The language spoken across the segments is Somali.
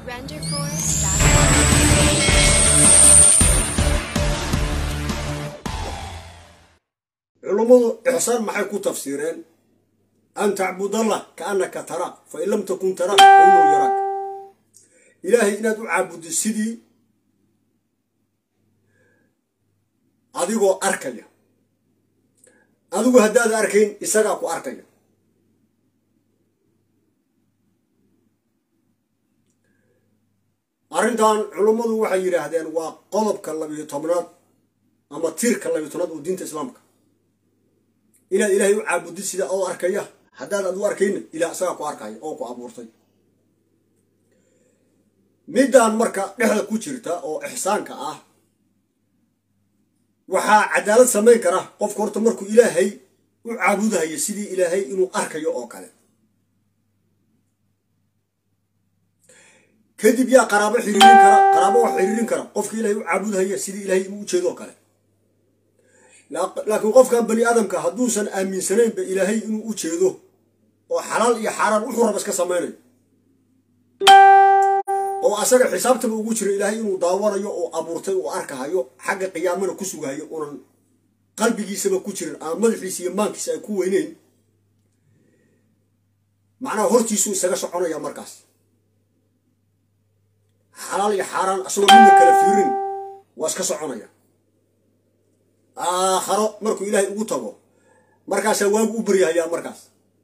culummadu ixsaan maxay ku tafsiireen an tacbudallah kaannaka tara fa in lam takun tara fa inuu yaraak ilaahay inaad u caabuddo sidii adigoo arkaya adigu haddaad arkayn isagaa ku arkaya arrintan culummadu waxay yidhaahdeen waa qodobka labiyo tobnaad ama tiirka labiyo tobnaad oo diinta islaamka inaad ilaahay u caabudid sida oo arkaya haddaad adu arkayna ilaah isagaa ku arkaya oo ku abuurtay middan marka dhexda ku jirta oo ixsaanka ah waxaa cadaalad samayn kara qofka horta markuu ilaahay u caabudahayo sidii ilaahay inuu arkayo oo kale kadib yaa qaraabo xiriirin kara qaraabo wax xiriirin kara qofka ilaahay u caabudahaya sidii ilaahay inuu ujeedo oo kale laakiin qofkan bani aadamka hadduusan aaminsanaynba ilaahay inuu u jeedo oo xalaal iyo xaaraan wuxuu raba iska samaynayo oo asaga xisaabtaba ugu jira ilaahay inuu daawanayo oo abuurtay oo arkahayo xagga qiyaamana ku sugahayo unan qalbigiisaba ku jirin ama madaxiisa iyo maankiisa ay ku weyneyn macnaha hortiisuu isaga soconaya markaas xalaal iyo xaaraan asagoo midna kala fiirin waa iska soconaya aakharo markuu ilaahay ugu tago markaasaa waagu u baryahayaa markaas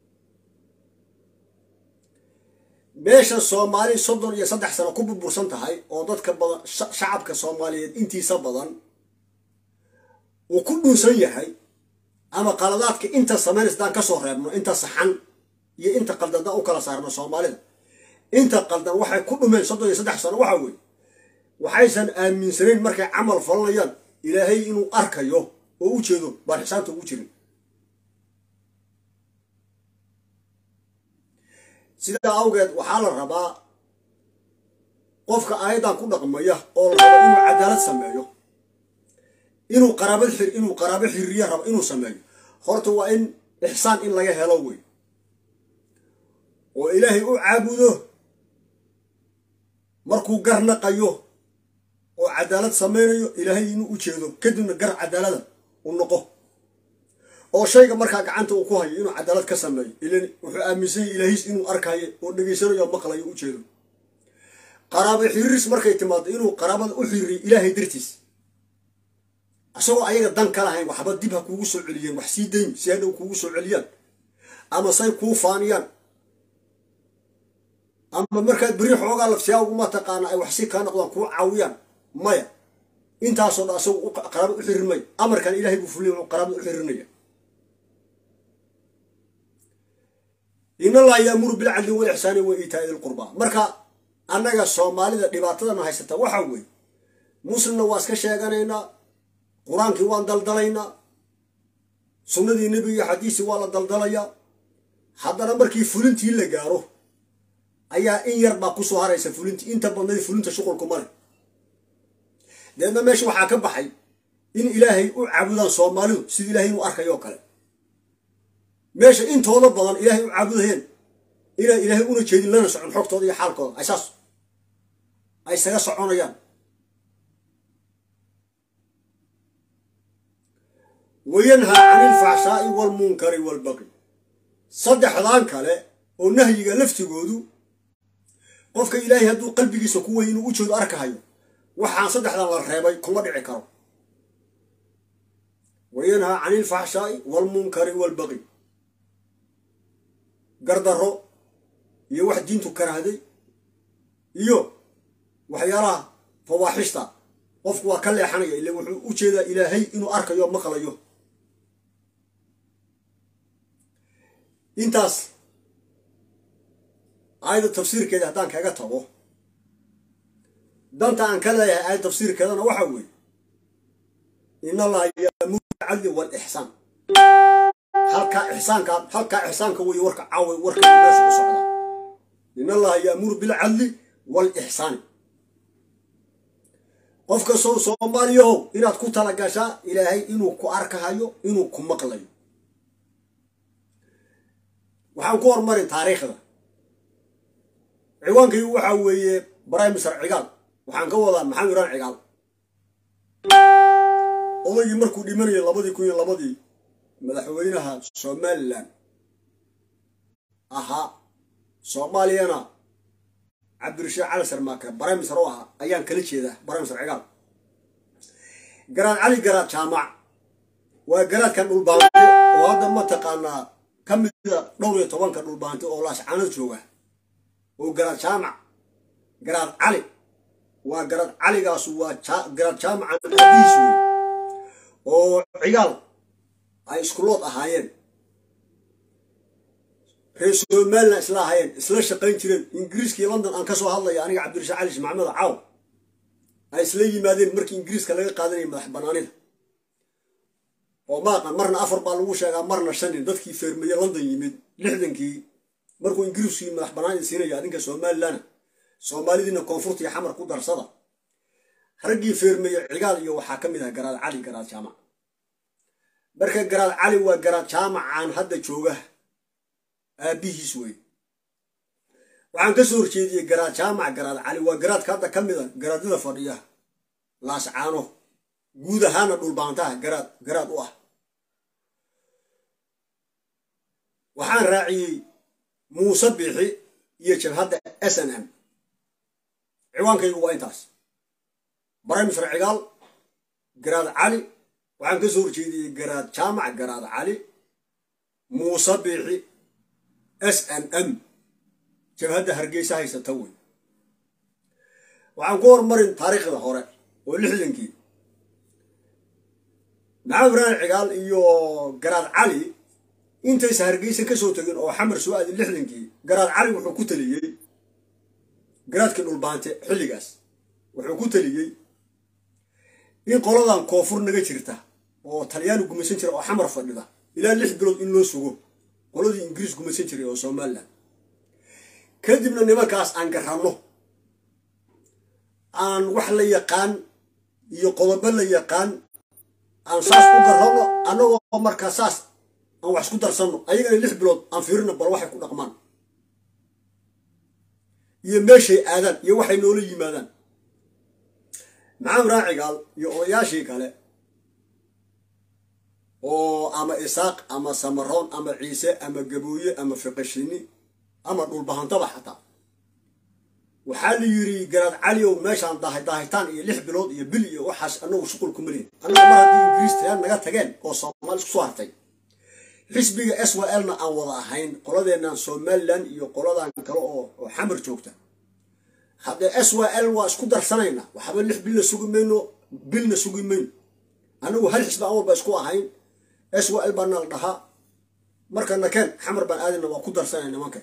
meesha soomaali soddon iyo saddex sano ku burbursan tahay oo dadka badan shacabka soomaaliyeed intiisa badan uu ku dhuunsan yahay ama qaladaadka inta samaynaysa daan ka soo reebno inta saxan iyo inta qaldan daan u kala saarno soomaalida inta qaldan waxay ku dhumeen soddon iyo saddex sano waxa weeye waxaysan aaminsanayn markay camal falanayaan ilaahay inuu arkayo oo u jeedo baan xisaabta ugu jirin sidaa awgeed waxaa la rabaa qofka aayaddan ku dhaqmaya oo la rabo inuu cadaalad sameeyo inuu qaraabad xir inuu qaraabo xiriiriya rabo inuu sameeyo horta waa in ixsaan in laga helo wey oo ilaahay u caabudo markuu gar naqayo oo cadaalad samaynayo ilaahay inuu u jeedo kadibna gar cadaalada u noqo oo shayga markaa gacanta uu ku hayo inuu cadaalad ka sameeyo ilan wuxuu aaminsanyay ilaahiis inuu arkayo oo dhegaysanayo o maqlayo u jeedo qaraabo xiriiris markay timaado inuu qaraabada u xiriiriyo ilaahay dartiis isagoo ayaga dan ka lahayn waxba dib ha kuugu soo celiyeen wax sii dayn si hadhow kuugu soo celiyaan ama say kuu faaniyaan ama markaad beri xoogaa lafsiyaa uguma taqaana ay wax si kaa noqdaan kuu caawiyaan maya intaasoo dhan asagu qaraabad u xirir maya amarkan ilahay buu fuliya wuxuu qaraabad u xirinaya in allaha yaamuru bilcadli walixsaani wa iitaa'i dilqurbaa marka annaga soomaalida dhibaatadana haysata waxa weeye muslimna waa iska sheeganaynaa qur-aankii waan daldalaynaa sunnadii nebiga iyo xadiisii waa la daldalayaa haddana markii fulintii la gaaro ayaa in yar baa kusoo haraysa fulintii inta badnayd fulinta shuqulku male deedna meesha waxaa ka baxay in ilaahay u caabudaan soomaalidu sida ilahay inuu arkayo oo kale meesha intooda badan ilaahay u caabudayeen inaan ilaahay una jeedin lana socon xogtooda iyo xaalkooda ay saas ay isaga soconayaan wayanhaa cani ilfaxshaa'i waalmunkari waalbaqi saddexdan kale oo nahyiga laftigoodu qofka ilaahay hadduu qalbigiisa ku wey inuu u jeedo arkahayo waxaan saddexdan la reebay kuma dhici karo wayanhaa cani ilfaxshaa'i waalmunkari waalbaqi gardarro iyo wax diintu karahday iyo waxyaalaha fawaaxishta qofku waa ka leexanaya ila wuxuu u jeedaa ilaahay inuu arkayo maqlayo intaas aayadda tafsiirkeeda haddaan kaga tago danta aan ka leeyahay aayad tafsiirkeedana waxa weeye in allaha yaamuru bilcadli waalixsaan halkaa ixsaanka halkaa ixsaanka weeye warka caawa warka meesha u socdaa in allaha yaamuru bilcadli waalixsaani qof kastoo soomaaliyahow inaad ku talagashaa ilaahay inuu ku arkahayo inuu ku maqlayo waxaan ku hormarin taariikhda ciwaankaygu waxaa weeye prime minister cigaal waxaan ka wadaa maxamed iraan cigaal odaygii markuu dhimanayay labadii kun iyo labadii madaxweynaha somalilan ahaa soomaaliyana cabdirashiid cali sarmaake prime minister oo ahaa ayaan kala jeedaa prime minister cigaal garaad cali garaad jaamac waa garaadkan dhulbaante oo hadda mataqaanaa ka mida dhowr iyo tobanka dhulbaante oo laascaanad jooga oo garaad jaamac garaad cali waa garaad caligaas waa garaad jaamacan aadihiis wey oo cigaal ay iskulood ahaayeen reer somalilan isla ahaayeen isla shaqayn jireen ingiriiskii london aan ka soo hadlaya aniga cabdirashiid cali shi maxamed caaw ay isla yimaadeen markii ingiriiska laga qaadanayay madax banaanida oo maaqan marna afar baa lagu sheegaa marna shanin dadkii feermeye london yimid lixdankii markuu ingiriiskii madax banaanida siinaya adinka somalilana soomaalidiina koonfurtii xamar ku darsada raggii feermeye cigaal iyo waxaa ka mid ah garaad cali garaad jaamac marka garaad cali waa garaad jaamacaan hadda jooga aabihiis wey waxaan ka soo horjeediyey garaad jaamac garaad cali waa garaadka hadda ka mid a garaadyada fadhiya laascaano guud ahaana dhulbaantaha garaad garaad u ah waxaan raaciyey muuse biixi iyo jabhadda s n m ciwaankaygu waa intaas baraymisr cigaal garaad cali waxaan ka soo horjeediyey garaad jaamac garaad cali muuse biixi s n m jabhadda hargeysa haysata wey waxaan ku hormarin taariikhda hore oo lixdankii maxamed ibrahim cigaal iyo garaad cali intaysa hargeysa ka soo tegin oo xamar soo aadin lixdankii garaad cali wuxuu ku taliyey garaadkii dhulbaante xilligaas wuxuu ku taliyey in qoladan koonfur naga jirta oo talyaani gumaysan jira oo xamar fadhida ilaa lix bilood in loo sugo qoladii ingiriis gumaysan jiray oo somalilan kadibna nimankaas aan garanno aan wax la yaqaan iyo qodobo la yaqaan aan saas u garrano annagoo markaa saas aan wax isku darsanno ayagana lix bilood aan fiirino bal waxay ku dhaqmaan iyo meeshay aadaan iyo waxay noola yimaadaan maxamed raacigaal iyo odayaashii kale oo ama isaaq ama samaroon ama ciise ama gabooye ama fiqashini ama dhulbahantaba xataa waxaa la yidhi garaad caliow meeshaan daahitaan iyo lix bilood iyo bil iyo waxaas anagu shuqul kuma lihin annaga mar haddii ingiriis tagaan naga tageen oo soomaali isku soo hartay xisbiga s w l na aan wada ahayn qoladeennan somalilan iyo qoladan kale oo xamar joogta haddee s w l waa isku darsanayna waxba lix bilna sugi mayno bilna sugi mayno anagu hal xisbi aan walba isku ahayn s w l baana la dhahaa marka nakeen xamar baan aadayna waa ku darsanay nimanka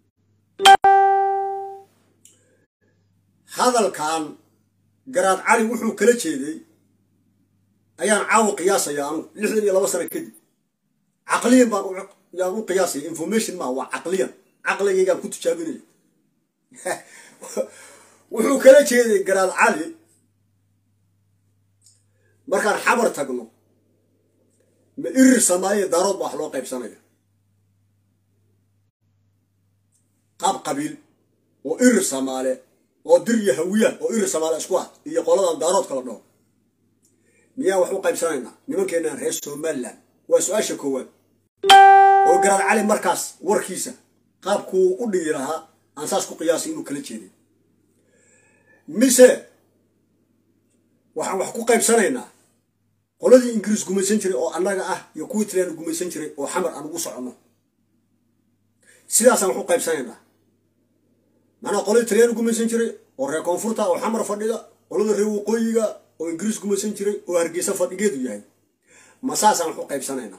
hadalkan garaad cali wuxuu kala jeeday ayaan caawa qiyaasaya anugu lixdan iyo laba sano kadib caqliyan baan yaan u qiyaasaya information maa waa caqliyan caqligaygaan ku tijaabinaya wuxuu kala jeeday garaad cali markaan xabar tagno ma irir samaaye daarood ba wax loo qaybsanaya qaab qabiil oo irir samaale oo dir iyo hawiya oo irir samaale isku ah iyo qoladan daarood kala dhaho miyaan wax u qaybsanaynaa nimankeenaan reer somalilan waa su-aasha koowaad oo garaad cali markaas warkiisa qaabkuu u dhigi lahaa aan saas ku qiyaasay inuu kala jeeday mise waxaan wax ku qaybsanaynaa qoladii ingiriis gumaysan jiray oo annaga ah iyo kuwii talyaani gumaysan jiray oo xamar aan ugu soconno sidaasaan wax u qaybsanaynaa macnaa qoladii talyaani gumaysan jiray oo reer koonfurta oo xamar fadhida qolada reer waqooyiga oo ingiriis gumaysan jiray oo hargeysa fadhigeedu yahay ma saasaan wax u qaybsanaynaa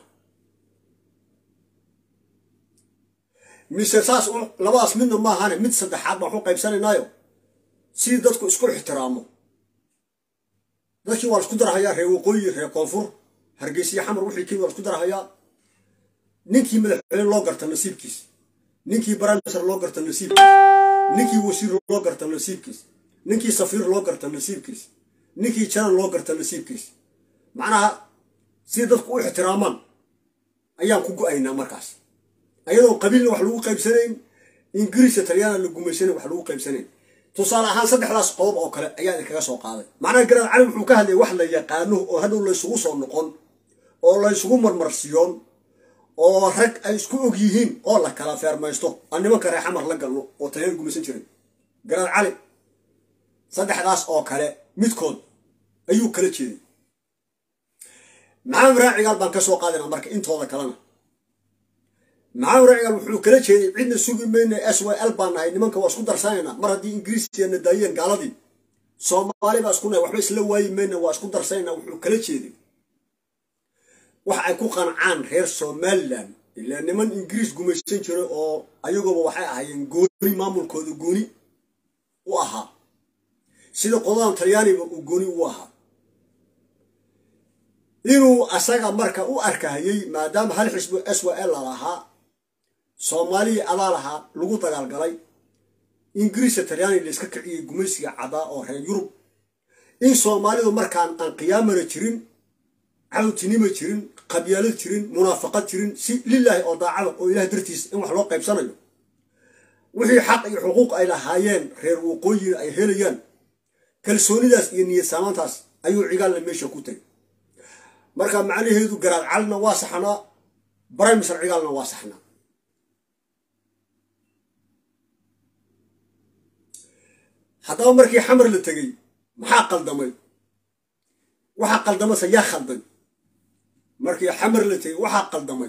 mise saas labadaas midna maahane mid saddexaad baan wax u qaybsanaynaayo sidii dadku isku ixtiraamo dadkii waa la isku darhayaa reer waqooyi reer koonfur hargeysiya xamar wixii kii waa la isku darhayaa ninkii madaxweyne loo garta nasiibkiis ninkii baramiser loo garta nasiibkiis ninkii wasiir loo garta nasiibkiis ninkii safiir loo garta nasiibkiis ninkii janan loo garta nasiibkiis macnaha sidii dadku u ixtiraamaan ayaan ku go-aynaa markaas ayadoon qabiilna wax lagu qaybsanayn ingiriiska talyaana la gumaysanan wax lagu qaybsanayn tusaale ahaan saddexdaas qodob oo kale ayaa idinkaga soo qaaday macnaha garaad cali wuxuu ka hadlayay wax la yaqaano oo hadhow laysugu soo noqon oo laysugu marmarsiyoon oo rag ay isku og yihiin oo la kala feermaysto aan nimanka reexamar la galno oo talyaan gumaysan jiray garaad cali saddexdaas oo kale midkood ayuu kala jeeday maxamed raacigaal baan ka soo qaadayna marka intooda kalena maxamed raacigaal wuxuu kala jeeday cidna sugi mayna s y l baan nahay nimanka waa isku darsanaynaa mar haddii ingiriiskeenna daayeen gaaladii soomaali baa isku nahay waxba isla waayi mayna waa isku darsanaynaa wuxuu kala jeeday wax ay ku qancaan reer somalilan ilaa niman ingiriis gumaysan jiray oo ayagooba waxay ahaayeen gooni maamulkooda gooni u ahaa sida qodadan talyaaniga uu gooni u ahaa inuu asaga marka u arkahayey maadaama hal xisbo s y l lahaa soomaalihii adaa lahaa lagu dagaalgalay ingiriiska talyaani layska kiciyey gumaysiga cadaa oo reer yurub in soomaalidu markaan aan qiyaamana jirin cawtinima jirin qabyaalad jirin munaafaqad jirin si lilaahi oo daacada oo ilaah dartiis in wax loo qaybsanayo wixii xaq iyo xuquuq ay lahaayeen reer waqooyina ay helayaan kalsoonidaas iyo niyad saamaantaas ayuu cigaalna meesha ku tegay marka macnaheedu garaad calina waa saxnaa brimisar cigaalna waa saxnaa haddaba markii xamar la tegey maxaa qaldamay waxaa qaldamase yaa khalday markii xamar la tegey waxaa qaldamay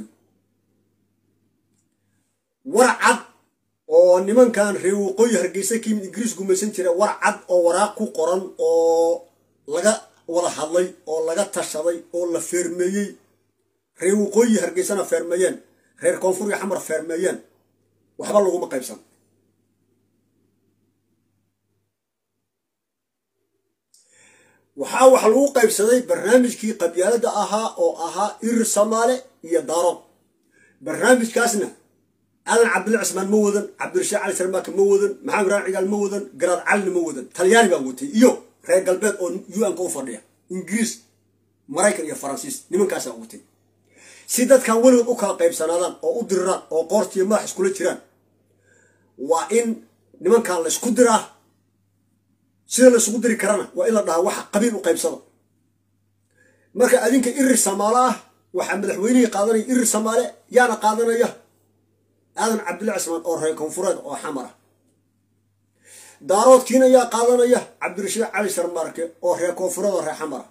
war cad oo nimankan reer waqooyi hargeysa ka yimid ingiriis gumaysan jira war cad oo waraaq ku qoran oo laga wada hadlay oo laga tashaday oo la feermeeyey reer waqooyi hargeysana feermeeyeen reer koonfur iyo xamar feermeeyeen waxba laguma qaybsan waxaa wax lagu qaybsaday barnaamijkii qabyaalada ahaa oo ahaa irir samaale iyo daarood barnaamijkaasna aadan cabdilla cismaan ma wadan cabdirashiid cali sarmaaka ma wadan maxamed raan cigaal ma wadan garaad calina ma wadan talyaani baa watay iyo reer galbeed oo un-ka u fadhiya ingiriis maraykan iyo faransiis nimankaasaa watay si dadkan weligood u kala qaybsanaadaan oo u diriraan oo qoortiiyo madax iskula jiraan waa in nimankan la ysku diraa sida la isugu diri karana waa in la dhahaa waxa qabiil u qaybsada marka adinka irir samaale ah waxaa madaxweynihii qaadanaya irir samaale yaana qaadanaya aadan cabdilla cismaan oo reer koonfureed oo xamara daaroodkiina yaa qaadanaya cabdirashiid cali sarmaarke oo reer koonfureed oo reer xamara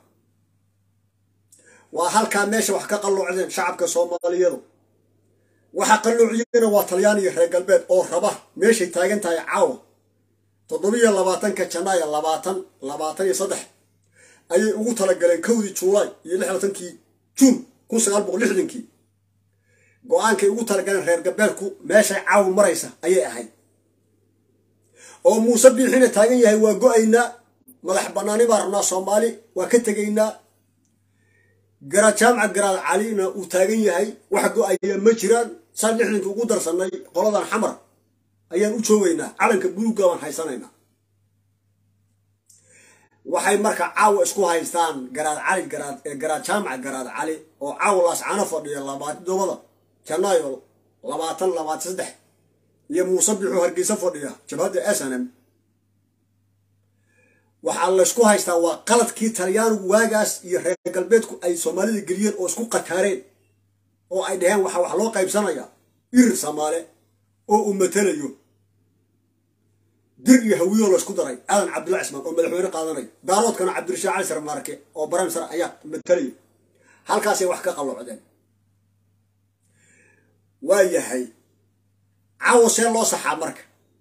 waa halkaa meesha wax ka qalloocdeen shacabka soomaaliyadu waxa qalloociyena waa talyaan iyo reer galbeed oo raba meeshay taagan tahay caawa toddobiyo labaatanka janaayo labaatan labaatan iyo saddex ayay ugu talagaleen kowdii juulaay iyo lixlatankii juun kun sagaal boqol lixdankii go-aankay ugu talagaleen reer galbeedku meeshay caawa maraysa ayay ahayd oo muuse biixina taagan yahay waa go-aynaa madax bannaani baa rabnaa soomaali waa ka tegaynaa garaad jaamaca garaad calina uu taagan yahay wax go-aya ma jiraan saan lixdankii ugu darsannay qoladan xamar ayaan u joogaynaa calanka buluugga baan haysanaynaa waxay marka caawa isku haystaan garaad cali garaad garaad jaamaca garaad cali oo caawa laascano fadhiya labaatodobada janaayo labaatan labaatan saddex iyo muuse bixuu hargeysa fadhiya jabhadda snm waxaa laysku haystaa waa qaladkii talyaanigu waagaas iyo reer galbeedku ay soomaalida geliyeen oo isku qataareen oo ay dhaheen waxaa wax loo qaybsanaya irir samaale oo uu matelayo dir iyo hawiyo la isku daray aadan cabdilla cismaan oo madaxweyne qaadanaya daaroodkana cabdirashiid cali sar maarke oo baramisar ayaa matalaya halkaasay wax ka qalloocdeen waa yahay caawo see loo saxaa marka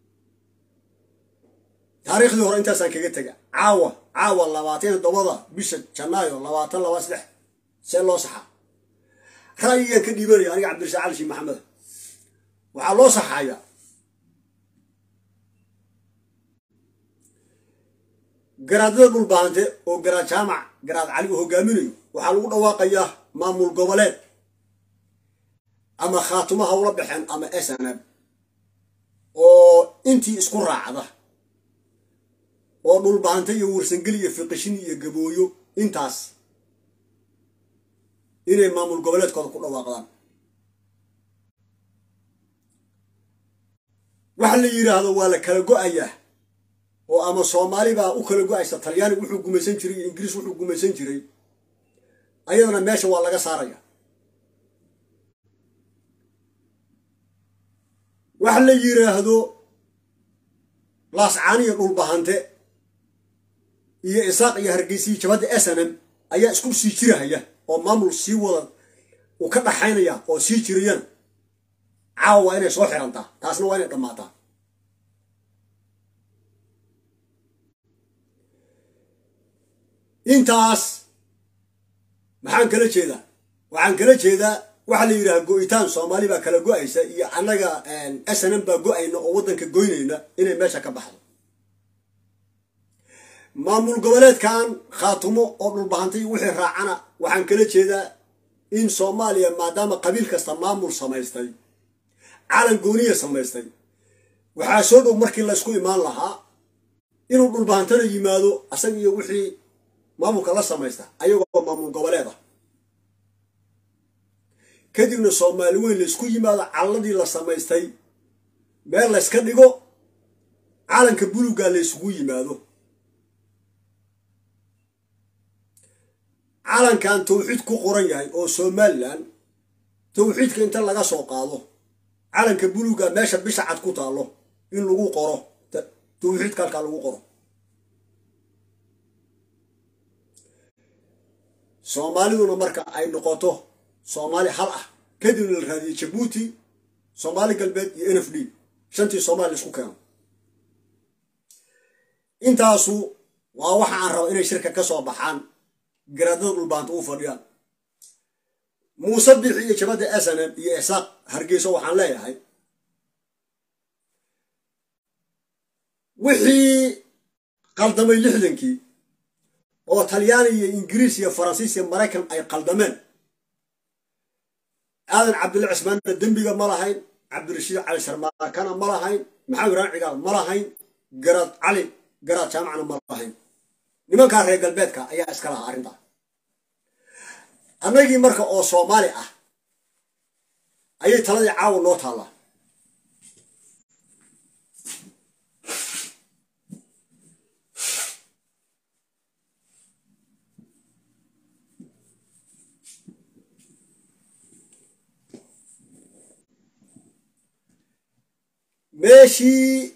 taariikhdii hore intaasaan kaga tega caawa caawa labaatan toddobada bisha janaayo labaatan laba saddex see loo saxaa ra'yigaan ka dhiibanaya aniga cabdirashiid cali shii maxamed waxaa loo saxayaa garaadada dhulbaante oo garaad jaamac garaad cali uu hogaaminayo waxaa lagu dhawaaqayaa maamul goboleed ama khaatumo hawla baxeen ama snab oo intii isku raacda oo dhulbaante iyo warsangeli iyo fiqishin iyo gabooyo intaas inay maamul goboleedkooda ku dhawaaqdaan waxa la yidhaahdo waa la kala go-ayaa oo ama soomaali baa u kala go-aysa talyaani wuxuu gumaysan jiray iyo ingiriis wuxuu gumaysan jiray ayadana meesha waa laga saaraya waxa la yidhaahdo laascaaniya dhulbahante iyo isaaq iyo hargeysiyi jabadda snm ayaa isku sii jirahaya oo maamul sii wada uu ka dhaxaynaya oo sii jirayana caawa waa inay soo xirantaa taasna waa inay dhammaataa intaas maxaan kala jeedaa waxaan kala jeedaa waxaa la yidhaha go-itaan soomaali baa kala go-aysa iyo annaga snm baa go-ayna oo waddanka goynayna inay meesha ka baxdo maamul goboleedkan khaatumo oo dhulbahantay wixii raacana waxaan kala jeedaa in soomaaliya maadaama qabiil kasta maamul samaystay calan gooniya samaystay waxaa soo dhow markii laysku imaan lahaa inuu dhulbahantana yimaado asaga iyo wixii maamulka la samaysta ayagoo maamul goboleed ah kadibna soomaali weyn laysku yimaado calalladii la samaystay meel layska dhigo calanka buluga laysugu yimaado calankan tawxiid ku qoran yahay oo somalilan tawxiidka inta laga soo qaado calanka buluga meesha bisha cad ku taallo in lagu qoro tawxiidka halkaa lagu qoro soomaaliduna marka ay noqoto soomaali hal ah kadibna la raadiyey jabuuti soomaali galbeed iyo n f d shantii soomaali laisku keeno intaasu waa waxa aan raba inay shirka ka soo baxaan garaadada dhulbaanta u fadhiyaan muuse bixi iyo jabadda snm iyo isaaq hargeyso waxaan leeyahay wixii qaldamay lixdankii oo talyaani iyo ingiriis iyo faransiis iyo maraykan ay qaldameen aadan cabdilla cismaanna dembiga ma lahayn cabdirashiid cali sharmaakana ma lahayn maxamed ibraan cigaal ma lahayn garaad cali garaad jaamacna ma lahayn nimankaa reer galbeedka ayaa iska lahaa arrintaa annagii marka oo soomaali ah ayay taladii caawa noo taallaa meeshii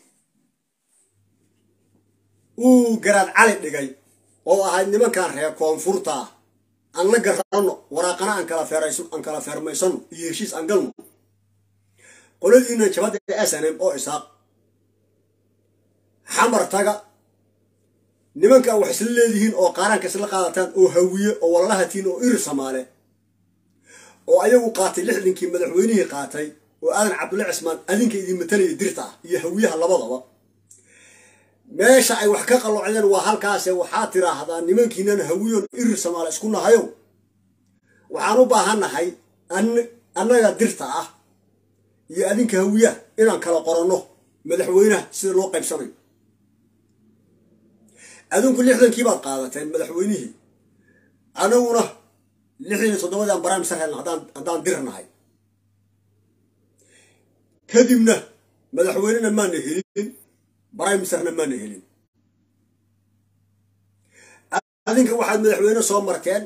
uu garaad cali dhigay oo ahayd nimankan reer koonfurta ah aan la garanno waraaqana aan kala aan kala feermaysano iyo heshiis aan galno qoladiina jabadda snm oo isaaq xamar taga nimanka wax isla leedihiin oo qaaraanka isla qaadataan oo hawiye oo walalahatiin oo iri samaale oo ayagu qaatay lixdankii madaxweynihii qaatay oo aadan cabdulla cismaan adinka idin matalaya dirta ah iyo hawiyaha labadaba meesha ay wax ka qalloocdeen waa halkaase waxaa tiraahdaa nimankiinan hawiyon irir samaale isku nahayo waxaan u baahannahay annaga dirta ah iyo adinka hawiyaha inaan kala qoranno madaxweynaha sida loo qaybsanayo adinku lixdankii baad qaadateen madaxweynihii anaguna lixdan iyo toddobadii aan baraamisar helna haddaan dirnahay kadibna madaxweynena maana helin brimisarna maana helin adinka waxaad madaxweyne soo marteen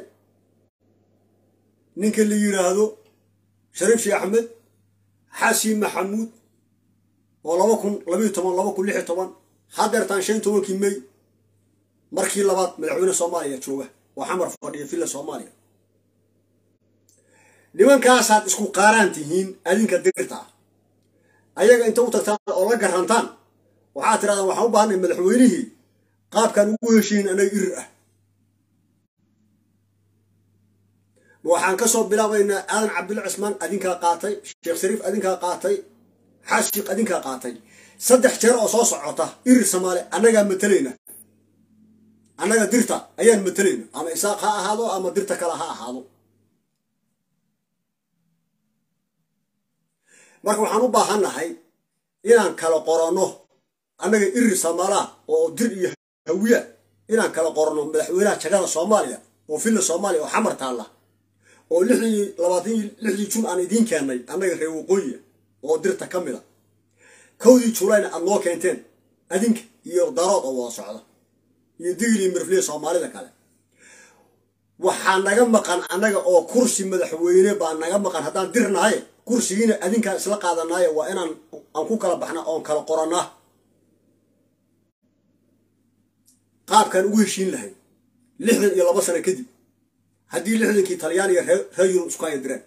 ninka la yidhaahdo shariif sheekh axmed xasin maxamuud oo laba kun labayo toban laba kun lix iyo toban hadeertaan shan tobankii may markii labaad madaxweyne soomaaliya jooga oo xamar fadhiya villa soomaaliya nimankaasaad isku qaaraan tihiin adinka dirta ah ayaga inta u tagtaan oo la garantaan waxaad tirahdaan waxaan u baahanay madaxweynihii qaabkaan ugu heshiin anaga irir ah waxaan ka soo bilaabaynaa aadan cabdulla cismaan adinkaa qaatay sheekh shariif adinkaa qaatay xaashiik adinkaa qaatay saddex jeer oo soo socota irir samaale annagaa matalayna annaga dirta ayaan matalayna ama isaaq ha ahaado ama dirta kale ha ahaado marka waxaan u baahannahay inaan kala qoranno annaga irir samaalaha oo dir iyo hawiya inaan kala qoranno madaxweynaha jagada soomaaliya oo villa soomaaliya oo xamar taalla oo lixdii labaatan lixdii jun aan idiin keennay annaga reer waqooyiya oo dirta ka mid a kowdii juulayna aad noo keenteen adinka iyo darood oo wada socda iyo digli mirfliya soomaalida kale waxaa naga maqan annaga oo kursi madaxweyne baa naga maqan haddaan dirnahay kursigiina adinkaan isla qaadanaayo waa inaan aan ku kala baxna oon kala qorannaa qaabkaan ugu heshiin lahayn lixdan iyo laba sano kadib haddii lixdankii talyaaniga reer yurub isku haya direen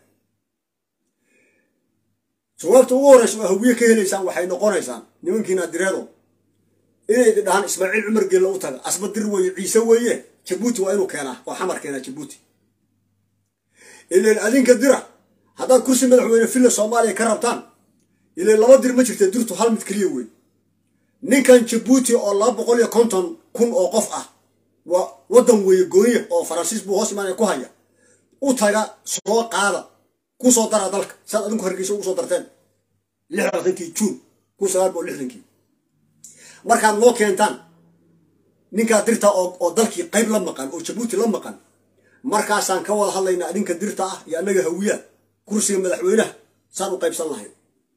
jawaabta ugu horreysa oo hawiye ka helaysaan waxay noqonaysaan nimankiina direedo inay dhahaan ismaaciil cumar geella u taga asba dir weeye ciise weeye jabuuti waa inuu keenaa oo xamar keenaa jabuuti ilan adinka dira haddaad kursi madaxweyne villa soomaaliya ka rabtaan ilan laba dir ma jirta dirtu hal mid keliya wey ninkan jabuuti oo laba boqol iyo konton kun oo qof ah waa waddan weeye gooniya oo faransiis buu hoos imaanaya ku haya u taga soo qaada ku soo dara dalka saad adinku hargeysa ugu soo darteen lixdankii juun kun sagaal boqol lixdankii markaad noo keentaan ninkaa dirta oo dalkii qayb la maqan oo jabuuti la maqan markaasaan ka wada hadlaynaa adinka dirta ah iyo annaga hawiyaa kursiga madaxweynaha saan u qaybsan lahayn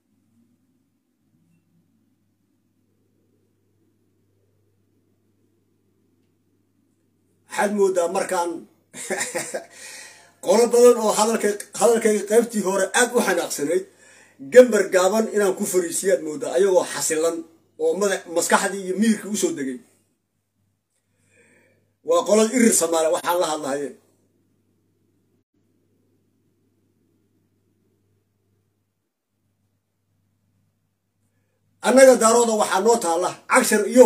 waxaad moodaa markaan qolo badan oo hadalkayga qaybtii hore aad u xanaaqsanayd gambar gaaban inaan ku fariisiyaad moodaa ayagoo xasilan oo maskaxdii iyo miirkii usoo degay waa qolada irir samaale waxaan la hadlahaye annaga daarooda waxaa noo taalla cagshar iyo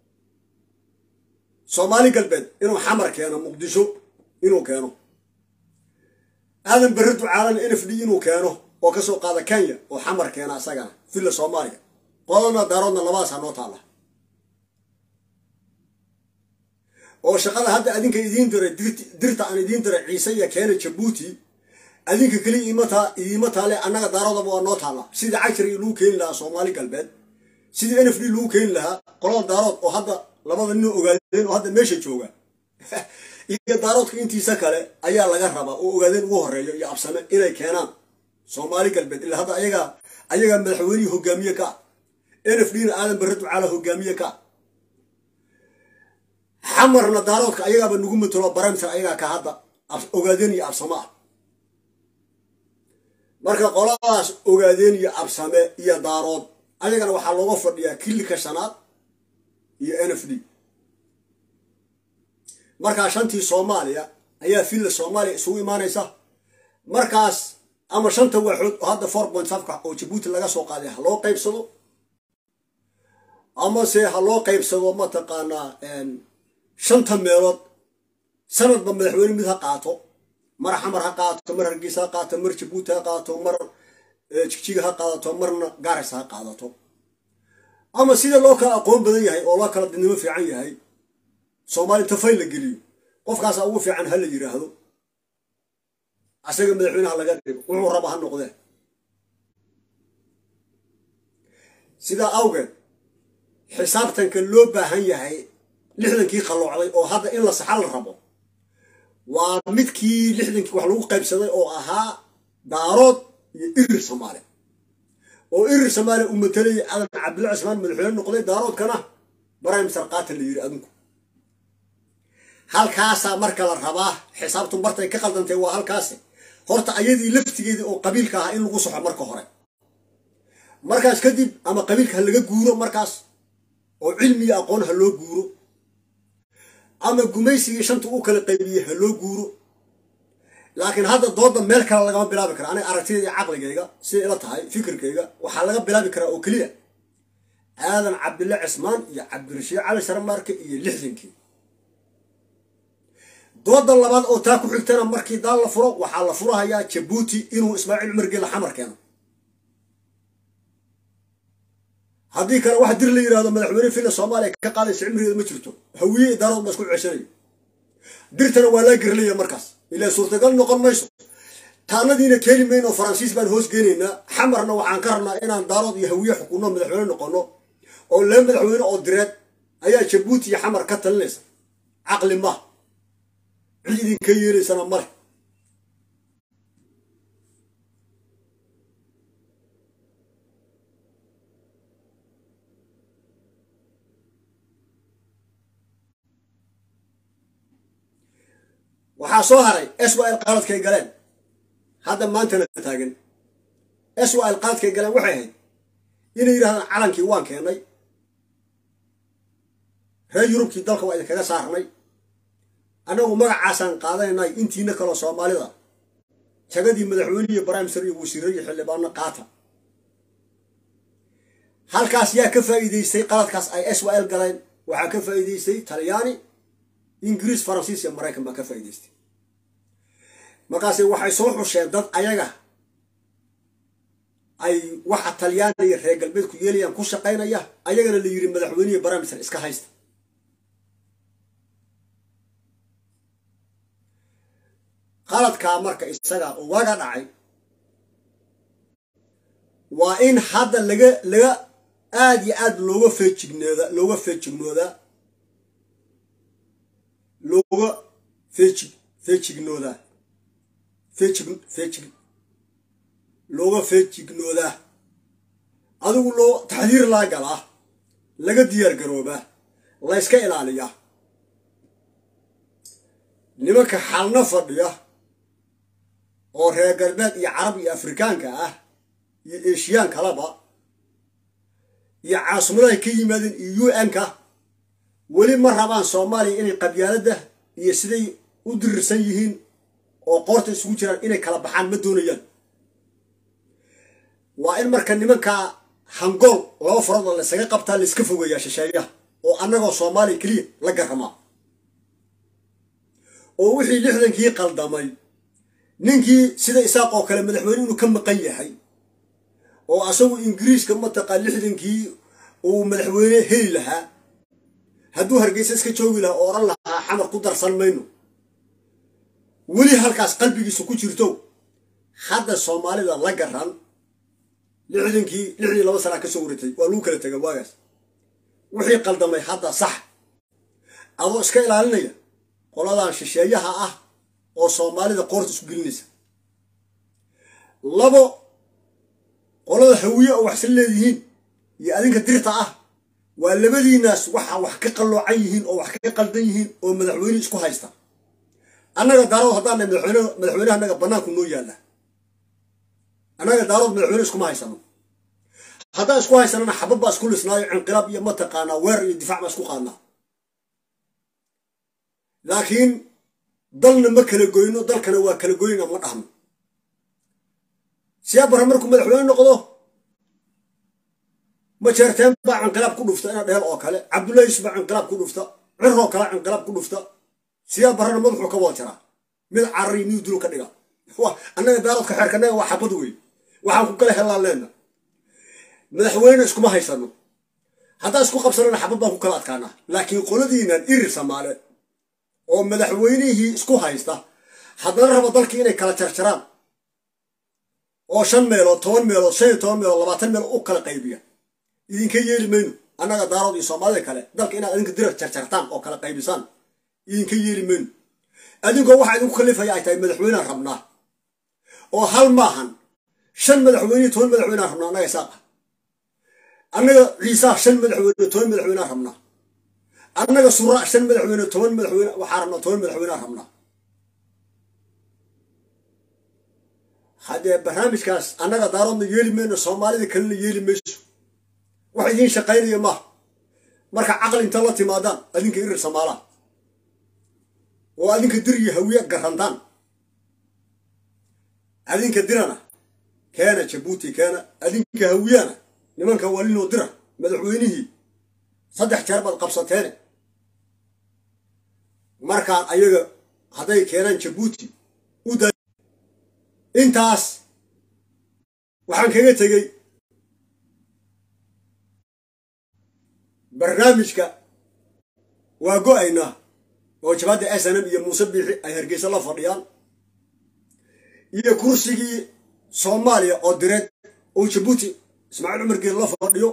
soomaali galbeed inuu xamar keeno muqdisho inuu keeno aadan berri ducaalan n f d inuu keeno oo ka soo qaada kenya oo xamar keena asagana villa soomaaliya qodana daaroodna labadaasaa noo taalla oo shaqada hadda adinka idiin diray dirta aan idiin diray ciise iyo keena jabuuti adinka keliya idiima taale annaga daaroodaba waa noo taalla sidii cagshari lagu keeni lahaa soomaali galbeed sidii n f d lagu keeni lahaa qolada daarood oo hadda labada nin ogaadeen oo hadda meesha jooga iyo daaroodka intiisa kale ayaa laga rabaa oo ogaadeen ugu horeeyo iyo absame inay keenaan soomaali galbeed ilaa hadda ayagaa ayagaa madaxweynihii hogaamiye ka n f d na aadan barre ducaala hogaamiye ka xamarna daaroodka ayagaaba nagu matalo baramsar ayagaa ka hadda ogaadeen iyo absame ah marka qoladaas ogaadeen iyo absame iyo daarood ayagana waxaa looga fadhiyaa kilika shanaad iyo n f d markaa shantii soomaaliya ayaa villa soomaaliya isugu imaanaysa markaas ama shanta waaxood oo hadda four point safka oo jabuuti laga soo qaaday ha loo qaybsado amase ha loo qaybsado mataqaanaa shanta meelood sanadba madaxweyne mid ha qaato mar xamar ha qaato mar hargeysa ha qaato mar jabuuti ha qaato mar jigjiga ha qaadato marna gaaris ha qaadato ama sida loo kala aqoon badan yahay oo loo kala dadnimo fiican yahay soomaali tafay la geliyo qofkaasa ugu fiican ha la yidhaahdo asaga madaxweyneha laga dhigo wuxuu raba ha noqdee sidaa awgeed xisaabtanka loo baahan yahay lixdankii qalloocday oo hadda in la saxa la rabo waa midkii lixdankii wax lagu qaybsaday oo ahaa daarood iyo irir soomaali oo irir soomaaliya uu matalayay cadan cabdilla cismaan madaxweyne noqday daaroodkana baraym sarkaata la yidhi adinku halkaasaa marka la rabaa xisaabtu bartay ka qaldantay waa halkaasi horta ayadii laftigeedii oo qabiilka ahaa in lagu soxo marka hore markaas kadib ama qabiilka ha laga guuro markaas oo cilmiga aqoon ha loo guuro ama gumaysigii shanta u kala qaybiyey ha loo guuro laakiin hadda dooda meel kale lagama bilaabi kara aniga aragtidayda caqligayga siday ila tahay fikirkayga waxaa laga bilaabi karaa oo keliya aadan cabdille cismaan iyo cabdirashiid cali sharmaarke iyo lixdankii dooda labaad oo taa ku xigtana markii daal la furo waxaa la furahayaa jabuuti inuu ismaaciil cumar geela xamar keeno haddii kale wax dir la yidhahdo madaxweyne villa soomaaliya ka qaadaysa cimrigeeda ma jirto hawiye idaarood ma isku ceshanayo dirtana waa laa gerlaya markaas ilaa suurtagal noqon mayso taanadiina keeni mayno faransiis baan hoos geenaynaa xamarna waxaan ka rabnaa inaan daarood iyo hawiye xukunno madaxweyne noqono oo lee madaxweyne oo direed ayaa jabuuti iyo xamar ka talinaysa caqli ma cid idinka yeelaysana male waxaa soo haray s y l qaladkay galeen hadda maantana taagan s y l qaladkay galeen waxay ahayd inay yidhahdaan calankii waan keennay reer yurubkii dalka waa idinkaga saarnay annagu magacaasaan qaadanaynay intiina kaloo soomaalida jagadii madaxweynihi brimeser iyo wasiiro iyo xildhibaano qaata halkaas yaa ka faa'iidaystay qaladkaas ay s y l galeen waxaa ka faa'iidaystay talyaani ingiriis faransiis iyo maraykan baa ka faa'iidaystay markaase waxay soo xusheen dad ayaga ay waxa talyaani iyo reer galbeedku yeelayaan ku shaqaynaya ayagana la yidhi madaxweynihi brimeser iska haysta qaladkaa marka isaga waga dhacay waa in hadda laga laga aada iyo aad looga feejignooda looga feejignoodaa looga feejig feejignoodaa feejig feejig looga feejignoodaa adigu loo taxdiir laa galaa laga diyaar garoobaa la yska ilaaliyaa nimanka xalna fadhiya oo reer galbeed iyo carab iyo afrikaanka ah iyo eshiyaan kalaba iyo caasimaddahay ka yimaadeen iyo u n-ka weli ma rabaan soomaaliya inay qabyaaladda iyo siday u dirirsan yihiin oo qoorta isugu jiraan inay kala baxaan ma doonayaan waa in marka nimankaa hangool laba faroodoo laysaga qabtaa layska fogeeyaa shisheeyaha oo annagoo soomaaliya keliya la garamaa oo wixii lixdankii qaldamay ninkii sida isaaq oo kale madaxweyne inuu ka maqan yahay oo asagu ingiriiska mataqaa lixdankii uu madaxweyne heli lahaa hadduu hargeysa iska joogi lahaa oo odhan lahaa xamar ku darsan mayno weli halkaas qalbigiisa ku jirto hadda soomaalida la garan lixdankii lixdii laba sanaa ka soo waratay waa lagu kala tega waagaas wixii qaldamay hadda sax adoo iska ilaalinaya qoladan shisheeyaha ah oo soomaalida qoorta isku gelinaysa labo qolada hawiye oo waxsan leedihiin iyo adinka dirta ah waa labadiinaas waxa wax ka qalloocan yihiin oo wax ka qaldan yihiin oo madaxweyne isku haysta annaga daarood haddaan madaxweyne madaxweyneha annaga bannaanku noo yaalla annaga daarood madaxweyne iskuma haysano haddaan isku haysanana xabad baa isku lisnaayo cinqilaab iyo mataqaanaa weer iyo difaac baa isku qaadnaa laakiin dalna ma kala goyno dalkana waa kala goyna ma dhahno siyaa barre markuu madaxweyne noqdo majeerteen baa cinqilaab ku dhufta ina dheel oo kale cabdullahiis baa cinqilaab ku dhufta ciroo kale cinqilaab ku dhufta siyaa barrena madaxuu ka wada jaraa mid carari mid dulu ka dhiga annaga daaroodka xeerkanaga waa xabad wey waxaan ku kala hellaan leenna madaxweyne iskuma haysano haddaan isku qabsanana xabad baan ku kala adkaanaa laakiin qoladiinan irir samaale oo madaxweynihii isku haysta haddana raba dalkii inay kala jarjaraan oo shan meelood toban meelood shan iyo toban meelood labaatan meelood u kala qaybiya idinka yeeli mayno annaga daarood iyo soomaalida kale dalka inaad adinka dira jarjartaan oo kala qaybisaan idinka yeeli mayno adinkoo waxaa idinku kalifaya ay tahay madaxweynean rabnaa oo hal maahan shan madaxweyne toban madaxweynean rabnaa annaga isaaqa annaga ciisaa shan madaxweyne toban madaxweynean rabnaa annaga suraa shan madaxweyne toban madaxweyne waxaa rabnaa toban madaxweynean rabnaa haddee barnaamijkaas annaga daaroodna yeeli mayno soomaalida kalena yeeli mayso wax idiin shaqaynaya maaha marka caqli inta la timaadaan adinka irir samaalaha oo adinka dir iyo hawiye garantaan adinka dirana keena jabuuti keena adinka hawiyana nimanka walinoo dira madaxweynihii saddex jeer baad qabsateene markaan ayaga hadday keenaan jabuuti u da intaas waxaan kaga tegey barnaamijka waa go-aynaa oo jabadda snm iyo muuse biixi ay hargeysa la fadhiyaan iyo kursigii soomaaliya oo direed oo jabuuti ismaaciil cumar geed la fadhiyo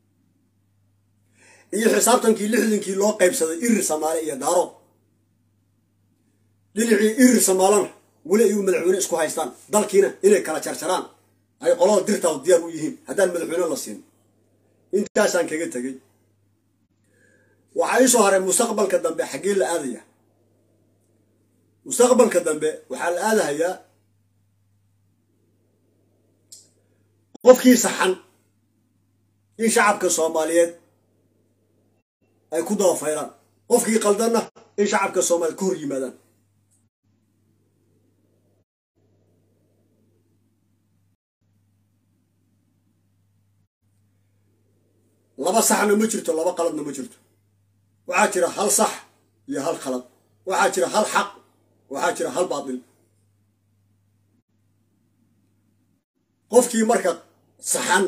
iyo xisaabtankii lixdankii loo qaybsaday irir samaale iyo daarood dhinacii irir samaalana weli ayuu madaxweyne isku haystaan dalkiina inay kala jarjaraan ay qolada dirtaadu diyaar u yihiin haddaan madaxweyne la siin intaasaan kaga tegey waxaa ii soo haray mustaqbalka dambe xaggee la aadaya mustaqbalka dambe waxaa la aadahayaa qofkii saxan in shacabka soomaaliyeed ay ku dabafaylaan qofkii qaldanna in shacabka soomaaliyeed ka hor yimaadaan laba saxna ma jirto laba qaladna ma jirto waxaa jira hal sax iyo hal khalad waxaa jira hal xaq waxaa jira hal baatil qofkii marka saxan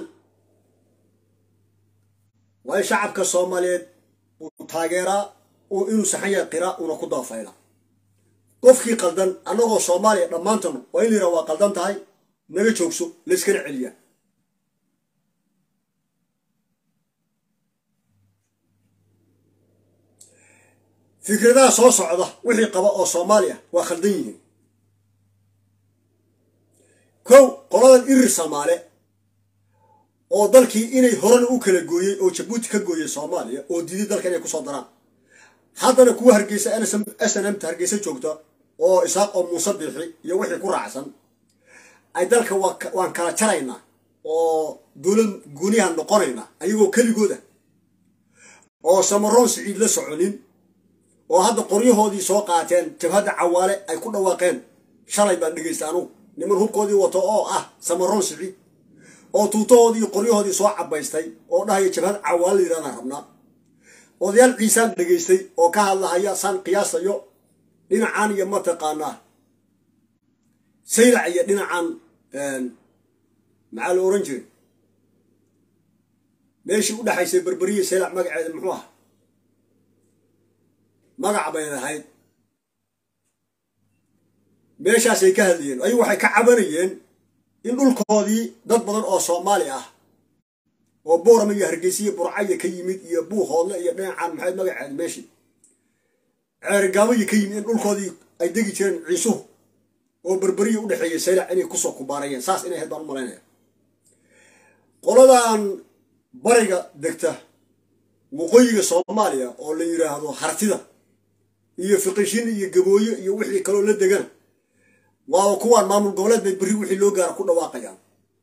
waa in shacabka soomaaliyeed uu taageeraa oo inuu saxan yahay qiraa una ku dabafayla qofkii qaldan annagoo soomaaliya dhammaantanu waa in la yidhaha waa qaldan tahay naga joogso layskana celiyaa fikradaha soo socda wixii qaba oo soomaaliya waa khaldan yihiin kow qoladan irir soomaale oo dalkii inay horena u kala gooyey oo jabuuti ka gooyey soomaaliya oo diiday dalka inay kusoo daraan haddana kuwa hargeysa s n mta hargeysa joogta oo isaaq oo muuse biixi iyo wixii ku raacsan ay dalka waan kala jaraynaa oo dowlad gooniyahan noqonaynaa ayagoo keligooda oo samaroon siciid la soconin oo hadda qoryahoodii soo qaateen jabhadda cawaale ay ku dhawaaqeen shalay baan dhegaysta anugu niman hubkoodii wato oo ah samaroon siciid oo tuutahoodii qoryahoodii soo cabaystay oo dhahaya jabhad cawaale yidhahdaan rabnaa odayaal ciisaan dhegaystay oo ka hadlahaya saan qiyaasayo dhinacan iyo mataqaanaa saylac iyo dhinacan maxaa la oran jiray meeshii u dhexaysay berberiya saylac magaceeda muxuu ah magac bay lahayd meeshaasay ka hadlayeen ayagu waxay ka cabanayeen in dhulkoodii dad badan oo soomaali ah oo boorama iyo hargeysiya burcaya ka yimid iyo buuhoodle iyo dhinacan maxayd magaceed meeshii ceerigaabaya ka yimid in dhulkoodii ay degi jireen ciisuhu oo berberiya u dhexeeyay saylac inay kusoo kubaarayeen saas inay ahayd baan u malaynaya qoladan bariga degta waqooyiga soomaaliya oo la yidhaahdo hartida iyo fiqishin iyo gabooyo iyo wixii kaloo la degana waaba kuwaan maamul goboleed bay berri wixii loo gaara ku dhawaaqayaan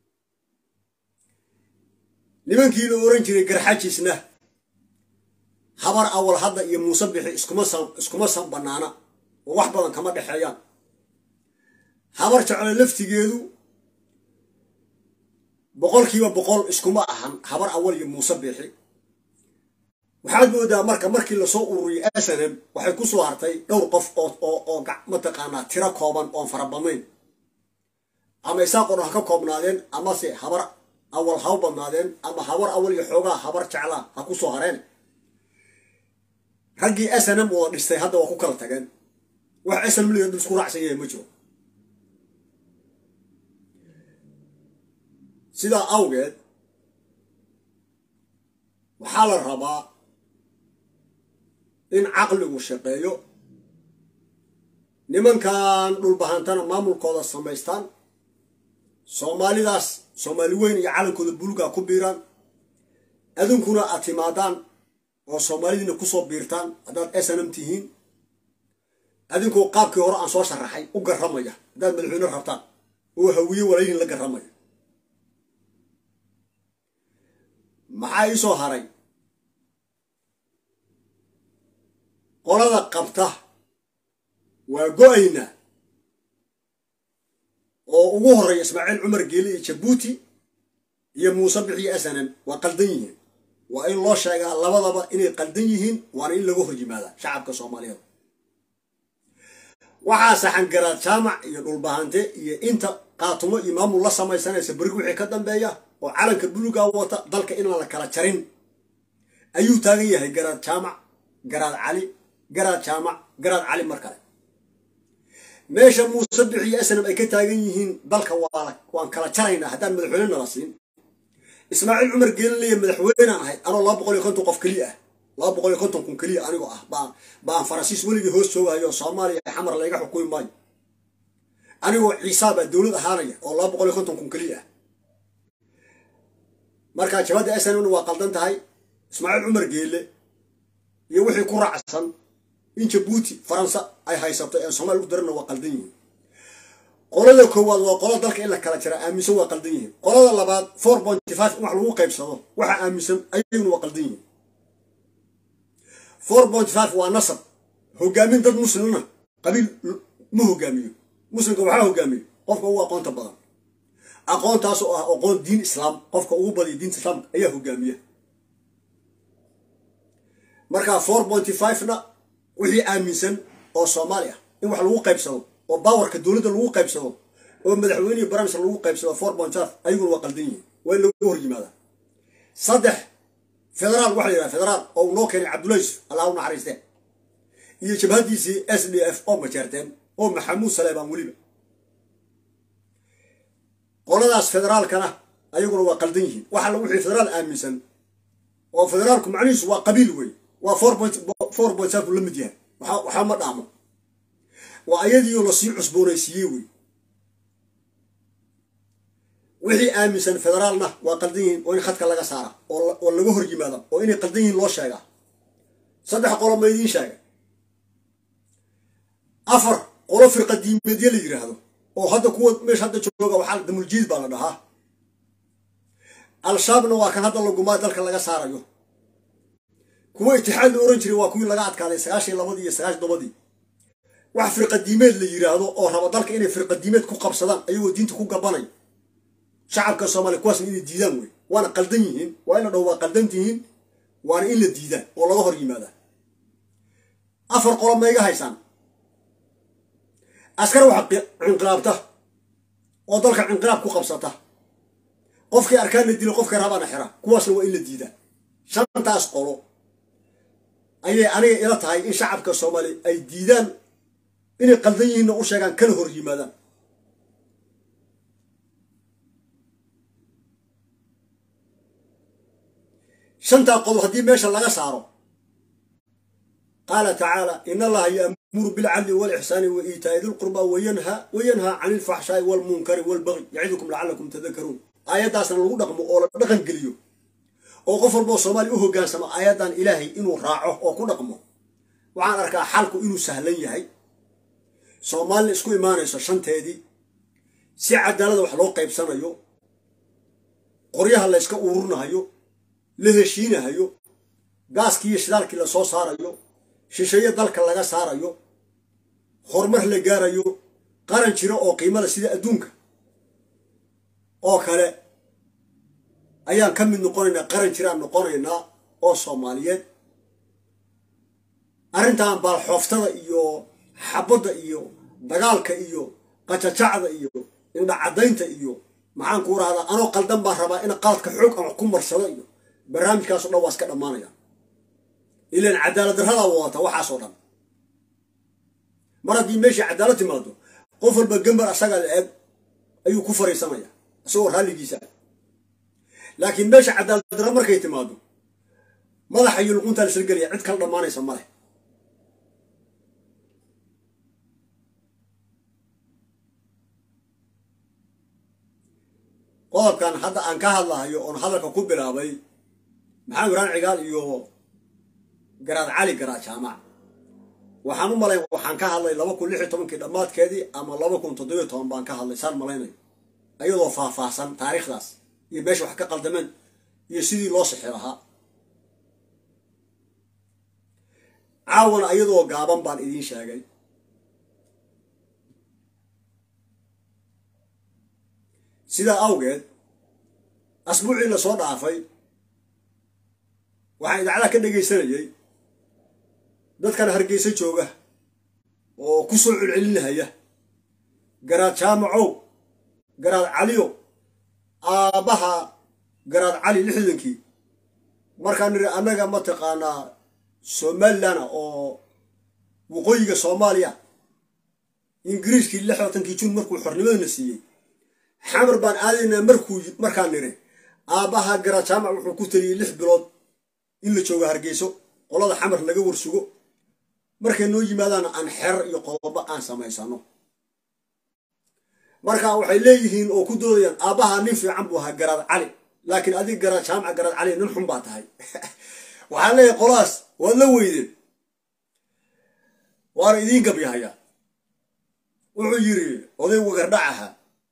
nimankii la oran jiray garxajisna habar awal hadda iyo muuse bixi iskuma san bannaana oo wax badan kama dhexeeyaan habar jeclo laftigeedu boqolkiiba boqol iskuma ahan habar awal iyo muuse bixi waxaad moodaa marka markii lasoo ururiyay snm waxay ku soo hartay dhowr qof oo mataqaanaa tiro kooban oon fara badnayn ama isaaqoo dhan ha ka koobnaadeen amase habar awal ha u badnaadeen ama habar awal iyo xoogaa habar jeclaa ha ku soo hareen raggii snm wada dhistay hadda waa ku kala tageen wax snm liga dul isku raacsan yahay ma jiro sidaa awgeed waxaa la rabaa in caqligu shaqeeyo nimankan dhulbahantana maamulkooda samaystaan soomaalidaas soomaali weyn iyo calankooda buluga ku biiraan adunkuna aad timaadaan oo soomaalidiina kusoo biirtaan haddaad snm tihiin adinkoo qaabkii hore aan soo sharaxay u garramaya haddaad madaxweyne rabtaan oo hawiye walaalyihin la garramaya maxaa ii soo haray qolada qabta waa go-ayna oo ugu horreeya ismaaciil cumar geeli iyo jabuuti iyo muuse bixiyo snm waa qaldan yihiin waa in loo sheegaa labadaba inay qaldan yihiin waana in laga hor yimaadaa shacabka soomaaliyeed waxaa saxan garaad jaamac iyo dhulbahante iyo inta qaatumo iyo maamul la samaysanaysa berig wixii ka dambeeya oo calanka buluga wata dalka inaan la kala jarin ayuu taagan yahay garaad jaamac garaad cali garaad jaamac garaad cali mar kale meesha muuse bixiyo snam ay ka taagan yihiin dalka waan kala jaraynaa haddaan madaxweyne nala siin ismaaciil cumar geelinaya madaxweynaan ahay anoo laba boqol iyo konton qof keliya ah laba boqol iyo konton kun keliya anigoo ah baan faransiis weligii hoos joogahayo soomaaliya xamar layga xukumi maayo anigoo ciisaabaa dowlad ahaanaya oo laba boqol iyo konton kun keliya ah marka jabadda snmna waa qaldan tahay ismaaciil cumar geelle iyo wixii ku raacsan in jabuuti faransa ay haysato ee somalia lagu darana waa qaldan yihiin qolada koowaad waa qola dalka in la kala jira aaminsan waa qaldan yihiin qolada labaad four pointy five in wax lagu qaybsado waxa aaminsan ayaguna waa qaldan yihiin four pointy five waa nasab hogaamin dad muslimna qabiil ma hogaamiyo muslimka waxaa hogaamiyo qofka ugu aqoonta badan aqoontaas oo ah aqoon diin islaam qofka ugu badiya diinta islaamka ayaa hogaamiya marka four pointy five-na wixii aaminsan oo soomaali ah in wax lagu qaybsado oo bawarka dowladda lagu qaybsado oo madaxweynihii baramiska lagu qaybsado four point five ayaguna waa qaldan yihiin waa in laga hor yimaada saddex federaal waxa la yidhaha federaal oo uu noo keenay cabdullays allah u naxariiste iyo jabhadiisii s d f oo majeerteen oo maxamuud saleebaan weliba qoladaas federaalkana ayaguna waa qaldan yihiin waxa la wixii federaal aaminsan oo federaalku macnihiisu waa qabiil wey waa four point four point five la mid yahay waxa waxaa ma dhaamo waa ayadiioo lasii cusboonaysiiyey wey wixii aaminsan federaalna waa qaldan yihiin oo in khadka laga saara oo laga hor yimaada oo inay qaldan yihiin loo sheegaa saddex qolo ma idiin sheegay afar qolo firqa diimeedya la yidhaahdo oo hadda kuwa meesha hadda jooga waxaa damuljiid baa la dhahaa al-shabaabna waa kan hadda lagumaa dalka laga saarayo kuwa itixaad la oran jiray waa kuwii laga adkaaday sagaashan labadii iyo sagaashan tobadii wax firqadiimeed la yidhaahdo oo raba dalka inay firqadiimeed ku qabsadaan ayagoo diinta ku gabanay shacabka soomaaliya kuwaasna inay diidaan wey waana qaldan yihiin waa in la dhaho waa qaldan tihiin waana in la diidaan oo laga hor yimaada afar qolo ma iga haysaan askar waxa cinqilaabta oo dalka cinqilaab ku qabsata qofkii arkaan la dilo qofkii rabaana xira kuwaasna waa in la diidaa shantaas qolo ayay aniga ila tahay in shacabka soomaaliya ay diidaan inay qaldan yihiinna u sheegaan kana hor yimaadaan shantaa qodob haddii meesha laga saaro qaala tacaala in allaha yaamuru bilcadli walixsaani wa iitaa'i dilqurba wayanha wayanhaa cani ilfaxshaa'i walmunkari walbagyi yacidukum lacalakum tadakaruun aayaddaasna lagu dhaqmo oo la dhaqan geliyo oo qof walboo soomaaliya u hoggaansamo aayaddan ilaahay inuu raaco oo ku dhaqmo waxaan arkaa xalku inuu sahlan yahay soomaalina isku imaanayso shanteedii si cadaalada wax loo qaybsanayo qoryaha la yska ururinahayo la heshiinahayo gaaskii iyo shidaalkii la soo saarayo shisheeye dalka laga saarayo horumar la gaarayo qaran jiro oo qiimada sida adduunka oo kale ayaan ka mid noqonaynaa qaran jiraan noqonaynaa oo soomaaliyeed arrintan baalxooftada iyo xabadda iyo dagaalka iyo qajajacda iyo indhacadaynta iyo maxaan kuu rahdaa anoo qaldan baan rabaa in qaladka xoog aan wax ku marsado iyo barnaamijkaasoo dhan waa iska dhammaanaya ilaan cadaalad darradaa wadata waxaasoo dhan mar haddii meeshii cadaalad timaado qof walba gambar asaga la eg ayuu ku fariisanaya isagoo raalligiisa laakiin meesha cadaalad darra markay timaado madaxa iyo luquntaa laisla gelaya cid kala dhammaanaysa ma leh qodobkan hadda aan ka hadlahayo oon hadalka ku bilaabay maxamed ibraan cigaal iyo garaad cali garaad jaamac waxaan u malayn waxaan ka hadlay laba kun lix iyo tobankii dhammaadkeedii ama laba kun toddobiyo toban baan ka hadlay saan malaynayo ayadoo faahfaahsan taariikhdaas iyo meesha wax ka qaldameen iyo sidii loo sixi lahaa caawana ayadoo gaaban baan idiin sheegay sidaa awgeed asbuucii la soo dhaafay waxaan idaacadaha ka dhegaysanayay dadkan hargeysa jooga oo ku soo celcelinahaya garaad jaamacow garaad caliyo aabbaha garaad cali lixdankii markaan niri annaga mataqaanaa somalilan oo waqooyiga soomaaliya ingiriiskii lixdankii jun markuu xornimadana siiyey xamar baan aadaynaa markuu markaan niri aabbaha garaad jaamac wuxuu ku taliyey lix bilood in la joogo hargeyso qolada xamar laga warsugo markay noo yimaadaan aan xerar iyo qodobo aan samaysano marka waxay leeyihiin oo ku doodayaan aabbaha nin fiican buu ahaa garaad cali laakiin adig garaad jaamac garaad cali nin xun baa tahay waxaan leeyahay qoladaas waad la weydeen waana idiin gabyahaya wuxuu yidhi oday wagardhac ahaa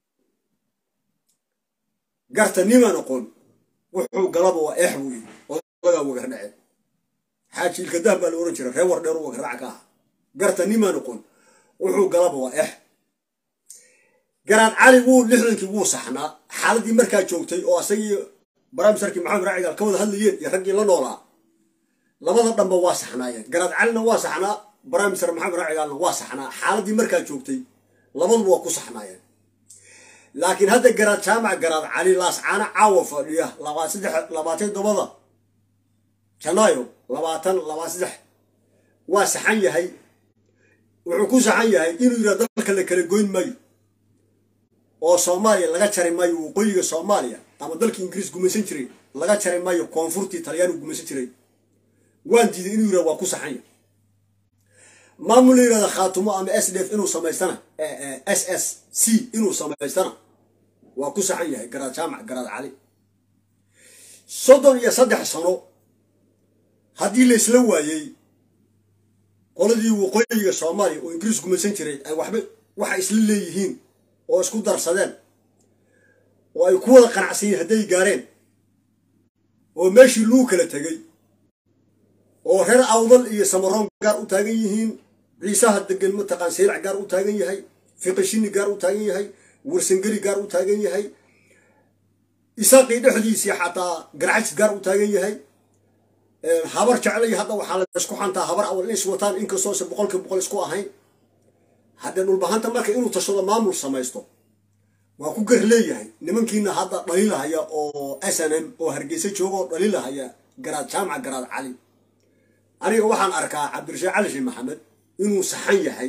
garta niman oqon wuxuu galaba waa eex buu yidhi odagaa wagardhace xaajiilka dah baa la ohan jira reer war dheer u wagardhac ka aha garta niman oqon wuxuu galaba waa eex garaad cali wuu lixdankii wuu saxnaa xaaladii markaa joogtay oo asagii baraamisarkii maxamed raacigaal ka wada hadlayeen iyo raggii la noolaa labada dhanba waa saxnaayeen garaad calina waa saxnaa baraamisar maxamed raacigaalna waa saxnaa xaaladii markaa joogtay labaduba waa ku saxnaayeen laakiin hadda garaad jaamac garaad cali laascaana caawa fadhiya labaatan todobada janaayo labaatan labaa saddex waa saxan yahay wuxuu ku saxan yahay inuu yidhah dalka la kala goyn maayo oo soomaaliya laga jari maayo waqooyiga soomaaliya ama dalkii ingiriis gumaysan jiray laga jari maayo koonfurtii talyaanigu gumaysan jiray waan diiday inuu yirah waa ku saxan yahay maamul la yirahda khaatumo ama s d f inuu samaystana s s c inuu samaystana waa ku saxan yahay garaad jaamac garaad cali soddon iyo saddex sano haddii la isla waayey qoladii waqooyiga soomaaliya oo ingiriis gumaysan jiray ay waxba waxa isla leeyihiin oo isku darsadeen oo ay ku wada qanacsan yihin hadday gaareen oo meeshii luu kala tegey oo reer awdal iyo samaroon gaar u taagan yihiin ciisaha degan mataqaan saylac gaar u taagan yahay fiqishini gaar u taagan yahay warsangeli gaar u taagan yahay isaaqii dhexdiisii xataa garcajis gaar u taagan yahay habar jeclay hadda waxaa la isku xantaa habar awal is wataan inkastoose boqolki boqol isku ahayn haddee dhulbahanta marka inuu tashado maamul samaysto waa ku gar leeyahay nimankiina hadda dhalilahaya oo s n m oo hargeysa jooga oo dhalilahaya garaad jaamac garaad cali aniga waxaan arkaa cabdirashiid cali sheekh maxamed inuu saxan yahay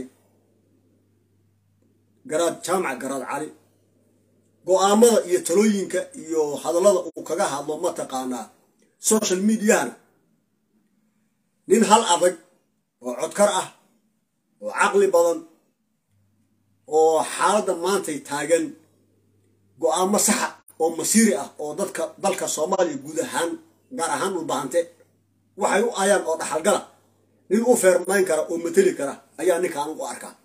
garaad jaamac garaad cali go-aamada iyo talooyinka iyo hadallada uu kaga hadlo mataqaanaa social mediahana nin hal adag oo codkar ah oo caqli badan oo xaaladda maantay taagan go-aamo saxa oo masiiri ah oo dadka dalka soomaaliya guud ahaan gaar ahaan dhulbahante waxay u ayaan oo dhaxalgala nin u feermayn kara oo mateli kara ayaa ninka anugu arkaa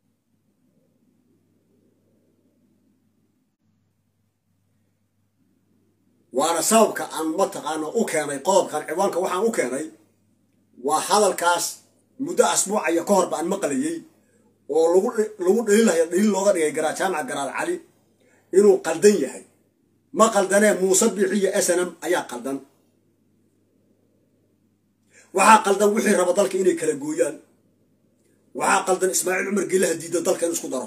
waana sababka aan mataqaana u keenay qodobkan ciwaanka waxaan u keenay waa hadalkaas muddo asbuucaya ka hor baan maqlayey oo lagu dhaliilaya dhaliil looga dhigay garaad jaamac garaad cali inuu qaldan yahay ma qaldanee muuse biixiyo s n m ayaa qaldan waxaa qaldan wixii raba dalka inay kala gooyaan waxaa qaldan ismaaciil cumar geelaha diida dalka in isku daro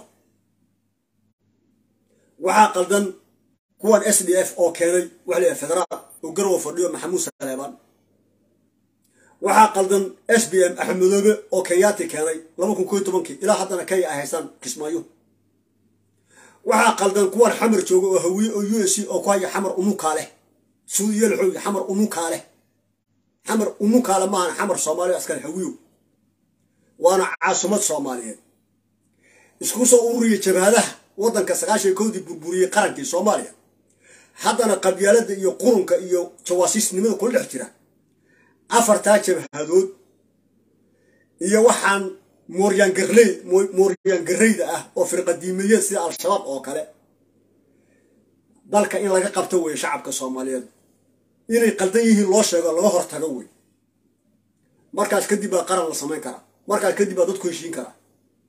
waxaa qaldan kuwan s d f oo keenay waxa la federaal oo garowa fadhiyo maxamuud saleebaan waxaa qaldan s b m axmedoobe oo kenyaati keenay laba kun koy tobankii ilaa haddana kenya ay haystaan kismaayo waxaa qaldan kuwan xamar jooga oo hawiye oo u s c oo ku haya xamar unukaa leh suudiya la xoogi xamar unukaa leh xamar unukaale maahan xamar soomaaliya askale hawiyo waana caasumad soomaaliyeed isku soo ururiya jabhadaha waddanka sagaashan kowdii burburiyey qarankii soomaaliya haddana qabyaalada iyo qurunka iyo jawaasiisnimada kula dhex jira afartaa jabhadood iyo waxaan mooryaangarley mooryaangarreyda ah oo firqadiimeyeed sida al-shabaab oo kale dalka in laga qabto weeye shacabka soomaaliyeed inay qaldan yihiin loo sheego laga hortago wey markaas kadib baa qaran la samayn karaa markaas kadib baa dadku heshiin karaa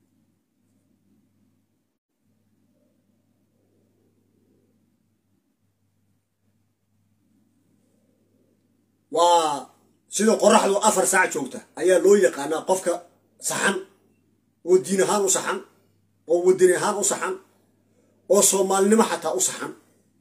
waa sida qoraxdu afar saac joogta ayaa loo yaqaanaa qofka saxan oo diin ahaan u saxan oo wadani ahaan u saxan oo soomaalinimo xataa u saxan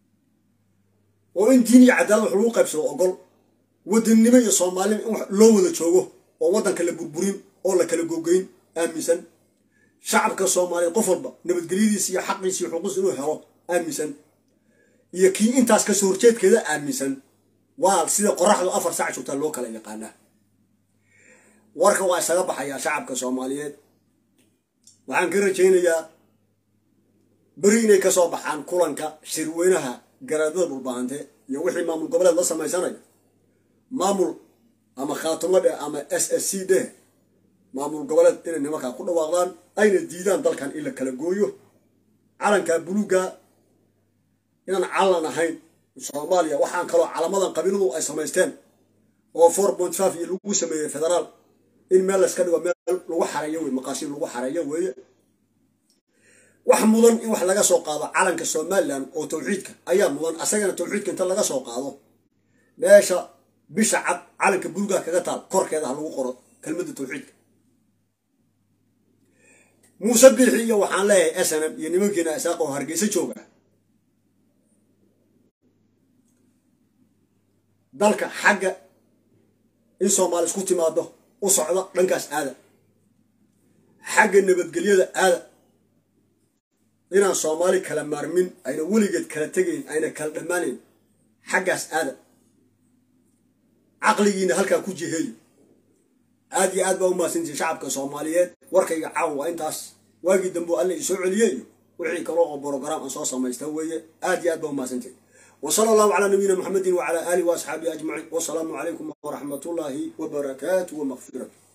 oo in diin iyo cadaalad wax lagu qaybsado ogol wadannimo iyo soomaalinimo in loo wada joogo oo waddanka la burburin oo la kala gogeyn aaminsan shacabka soomaaliyeed qof walba nabadgelyadiisa iyo xaqiisa iyo xuquuqis inuu helo aaminsan iyo kii intaas kasoo horjeedkeeda aaminsan waa sida qoraxdu afar saac joogtaa loo kala yaqaanaa warka waa isaga baxayaa shacabka soomaaliyeed waxaan ka rajaynayaa beri inay ka soo baxaan kulanka shirweynaha garaadada dhulbaante iyo wixii maamul goboleed la samaysanayo maamul ama khaatumo dheh ama s s c dheh maamul goboleed inay nimankaa ku dhawaaqdaan ayna diidaan dalkan in la kala gooyo calankaa buluuga inaan calan ahayn soomaaliya waxaan kaloo calamadan qabiiladu ay samaysteen oo four point five iyo lagu sameeyey federaal in meel layska dhigo meel lagu xareeyo wey maqaasiin lagu xareeyo weeye wax mudan in wax laga soo qaado calanka somalilan oo tawxiidka ayaa mudan asagana tawxiidka inta laga soo qaado meesha bisha cad calanka buluuga kaga taal korkeeda ha lagu qoro kelmadda tawxiidka muuse biixi iyo waxaan leeyahay snm iyo nimankiina isaaq oo hargeysa jooga dalka xagga in soomaali isku timaado u socda dhankaas aada xagga nabadgelyada aada inaan soomaali kala maarmin ayna weligeed kala tegayn ayna kala dhammaanayn xaggaas aada caqligiina halkaa ku jiheeyo aad iyo aad baa u mahadsantihin shacabka soomaaliyeed warkayga caawa waa intaas waagii dambe alle isoo celiyeyo wixii kaloo oo brograam aan soo samaysta weeye aad iyo aad baa u mahadsantihin وصلى الله على نبينا محمد وعلى آله وأصحابه أجمعين والسلام عليكم ورحمة الله وبركاته ومغفرته